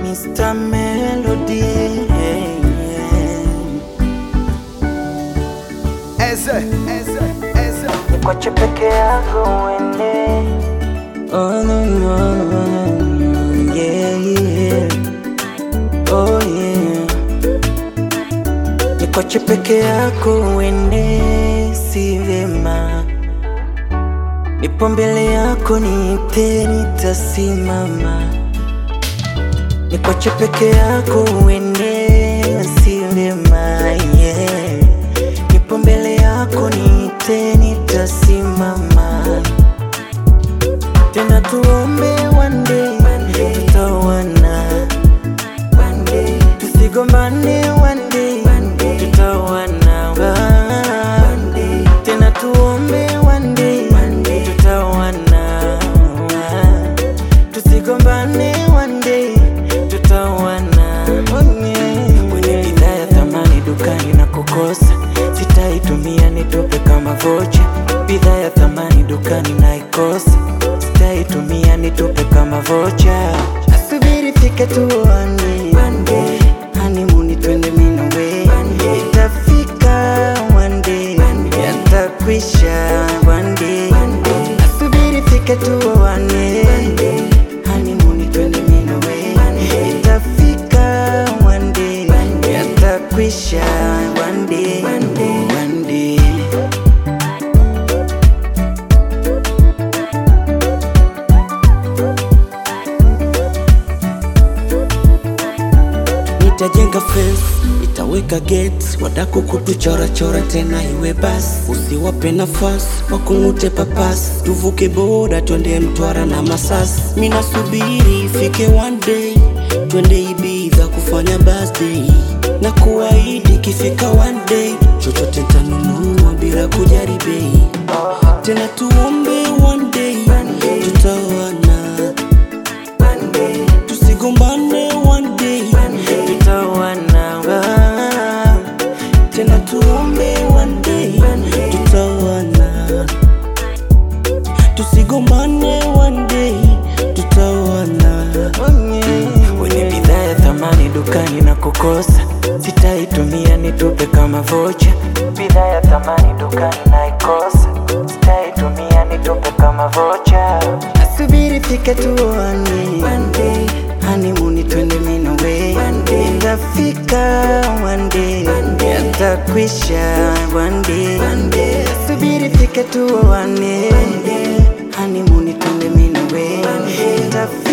Mr. Melody Eze, eze, eze. Nikwache peke yako uende Oh no no no no yeah yeah Oh yeah Nikwache peke yako uende si vema Nipo mbele yako niite nitasimama Nikwache peke yako uende si vema yeah Nipo mbele yako niite nitasimama Tena tuombe one day tutawana Tusigombane one day tutawana Tena tuombe one day tutawana Tusigombane one day tutawana Kwenye bidhaa ya thamani dukani na kukosa Sitaitumia nitupe kama vocha Bidhaa ya thamani dukani na ikosa Sitaitumia nitupe kama vocha Asubiri fike tuone Honeymoon twende minawe Itafika one day Yatakwisha one day Asubiri fike tuone Honeymoon twende minawe Itafika one day Yatakwisha one day One day Nitajenga fence, nitaweka gate, wadaku kutuchora chora tena iwe basi, usiwape nafasi wakung'ute papas, tuvuke boda twende Mtwara na Masasi. Mina subiri ifike one day, twende Ibiza kufanya birthday, na kuahidi ikifika one day, chochote tanunua bila kujali bei, tena tuombe one day tutawana, tusigombane one day Tutawana tena tuombe one day tutawana, tusigombane one day tutawana. Wenye bidhaa ya thamani dukani na kukosa Sitaitumia nitupe kama vocha Bidhaa ya thamani dukani na ikosa Sitaitumia nitupe kama vocha Asubiri fike tuone Honeymoon twende minawe Itafika one day Yatakwisha one day Asubiri fike tuone Honeymoon twende minawe Itafika